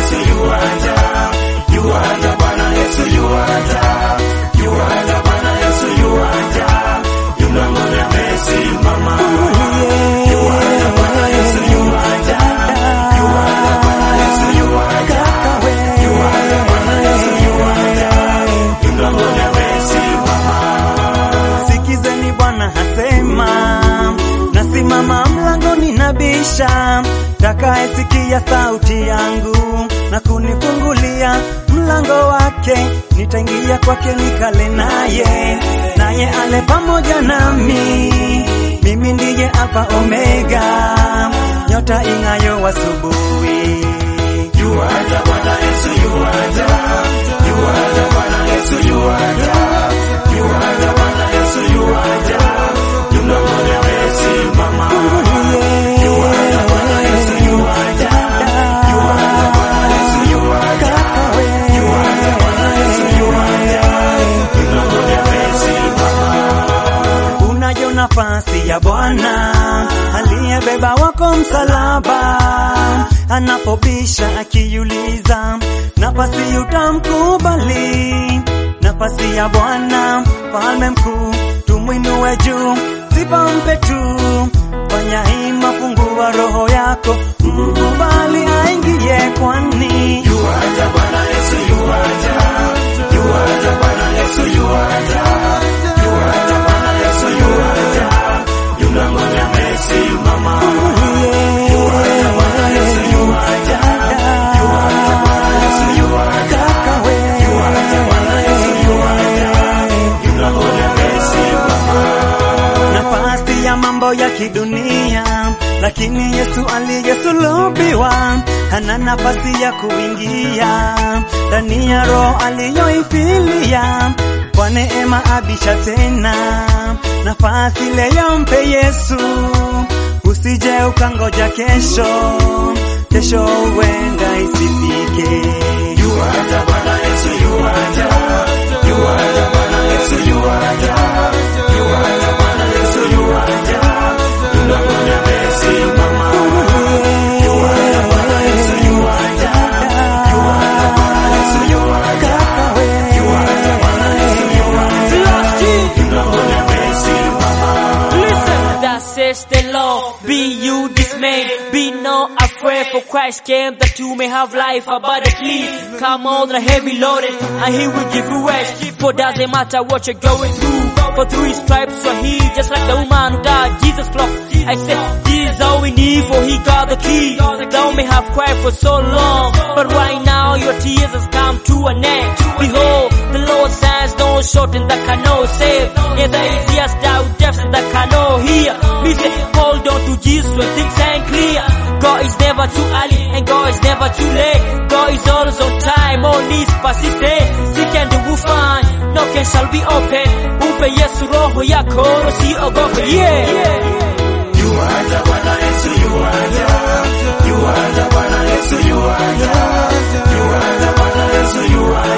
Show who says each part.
Speaker 1: Yesu yuaja, yuaja Bwana Yesu yuaja, yuaja Bwana Yesu yuaja, yunamwona amesimama. Yuaja Bwana Yesu yuaja, yuaja Bwana Yesu yuaja, yuaja Bwana Yesu yuaja, yunamwona amesimama.
Speaker 2: Sikizeni Bwana hasema, nasimama mlangoni nabisha, takayesikia sauti yangu na kunifungulia mlango wake, nitaingia kwake nikale naye, naye ale pamoja nami. Mimi ndiye Alfa Omega, nyota ing'ayo asubuhi.
Speaker 1: Yuaja Bwana Yesu yuaja, yuaja Bwana Yesu yuaja, yuaja Bwana Yesu yuaja, yunamwona amesimama. Yuaja Bwana Yesu yuaja, yuaja Bwana Yesu yuaja, yuaja Bwana Yesu yuaja, yunamwona amesimama.
Speaker 2: Unayo nafasi ya Bwana aliyebeba wako msalaba, anapobisha akiuliza, nafasi utamkubali? Nafasi ya Bwana mfalme mkuu, tumwinue juu, sifa mpe tu. Fanya hima, fungua roho yako, mkubali aingie, kwani
Speaker 1: Yuaja Bwana Yesu yuaja, yuaja Bwana Yesu yuaja, yuaja Bwana Yesu yuaja, yunamwona amesimama. Yuaja Bwana Yesu yuaja, yuaja Bwana Yesu yuaja, yuaja Bwana Yesu yuaja, yunamwona amesimama.
Speaker 2: nafasi ya mambo ya kidunia, lakini Yesu aliyesulubiwa hana nafasi ya kuingia ndani ya roho aliyoifilia. Kwa neema abisha tena, nafasi leo mpe Yesu, usije ukangoja kesho, kesho huenda isifike.
Speaker 1: Yuaja Bwana Yesu yuaja, yuaja Bwana Yesu yuaja, yuaja Bwana Yesu yuaja, yunamwona amesimama. Yuaja Bwana Yesu yuaja, yuaja Bwana Yesu yuaja, yuaja Bwana Yesu yuaja, yunamwona amesimama.
Speaker 3: Listen, that says the Lord, be you dismayed, be not afraid, for Christ came that you may have life abundantly. Come on, the heavy loaded, and He will give you rest. For doesn't matter what you're going through, for through His stripes you're healed, just like the woman who died. Jesus flock. I said, this is all we need, for He got the key. Thou may have cried for so long, but right now your tears has come to an end. Behold, the Lord stands no shorten that cannot save. Neither is yes thou depths that cannot hear. Me say, hold on to Jesus when things ain't clear. God is never too early and God is never too late. God is always on time, all needs persistent. Seek and you will find, knocking shall be open. Upe Yesu roho yako, usiogope, yeah.
Speaker 1: Yuaja Bwana Yesu yuaja, yuaja Bwana Yesu yuaja, yuaja Bwana Yesu yuaja,